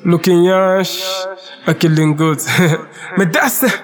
Looking yash, a killing good. Me that's it.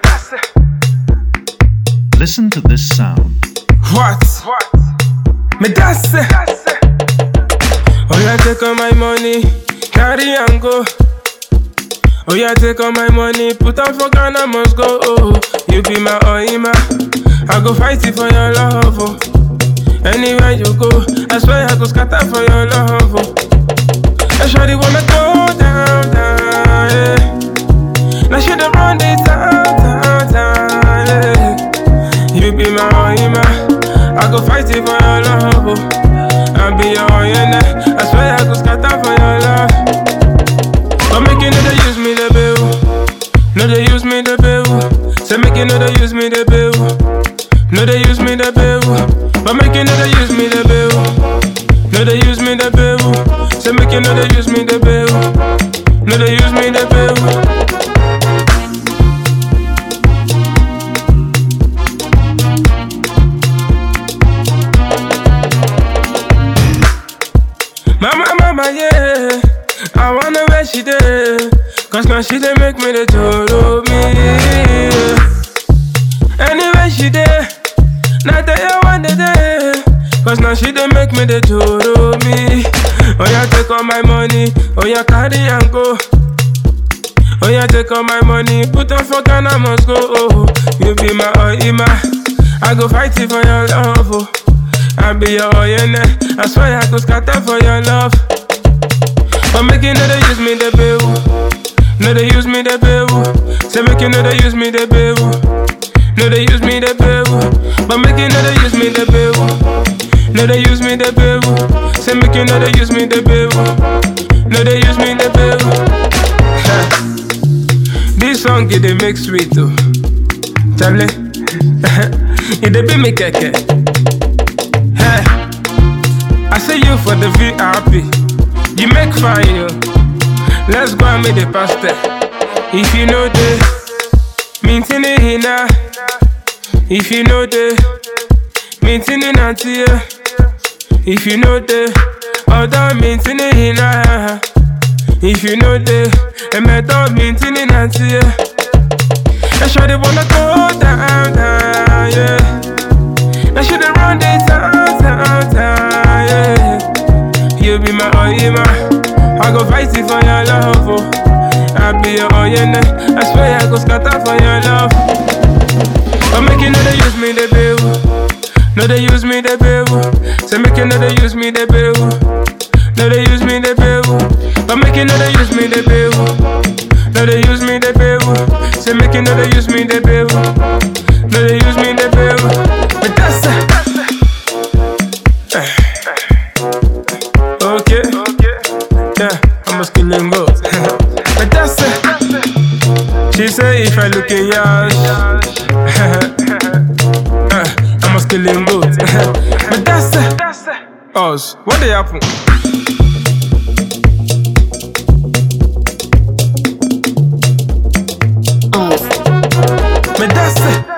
Listen to this sound. What? Me that's it. Oh yeah, take all my money, carry and go. Oh yeah, take all my money, put on for Ghana, must go. Oh, you be my oima, I go fight it for your love. Oh. Anywhere you go, I swear I go scatter for your love. Oh. I surely wanna go down, down, yeah. Now she the run this down, down, down, yeah. You be my oima, I go fight it for your love. Oh. I be your oina, I swear I go scatter for your love. But make you know they use me the bill. No, they use me the bill. Say make you know they use me the bill. No, they use me the bill. But make you know they use me the bill. No, they use me the bill. Say make you know they use me the bill. No, they use me the bill. Mama, mama, yeah. I wanna where she did. Cause now she did make me the total me. Anyway, she did. Not that you want the day. Cause now she did make me the total me. Oh, yeah, take all my money. Oh, yeah, carry and go. Oh, yeah, take all my money. Put on for Ghana, must go. Oh, you be my oima. I go fight it for your love. Oh. I be your oyene. I swear I go scatter for your love. But make you know they use me the bill. No, they use me the bill. Say make you know they use me the bill. No, they use me the bill. But make you know they use me the bill. No, they use me the bill. Say make you know they use me the bill. No, they use me the bill. this song it they make sweet too. Charlie, it they be me keke. Hey, I see you for the VIP. You make fine, yo. Let's go and make the pasta. If you know the mintin hina. If you know the mintin nanti, If you know the other mintin hina. If you know the emeto mintin nanti, I sure they wanna go down, down, yeah. I should have run this down, down, down, yeah. You be my oima. I go fight it for your love. Oh. I be your oyene. I swear I go scatter for your love. But make you know they use me the bill. No, they use me the bill. Say make you know they use me the bill. No, they use me the bill. But make you know they use me the bill. No, they use me the bill. Say make you know they use me the bill. No, they use me the bill. But that's it. Okay. Yeah, I'm a skilling goat. but that's it. She say if I look in yash, uh, I'm a skilling goat. but that's it. Us, what they happen? But that's it.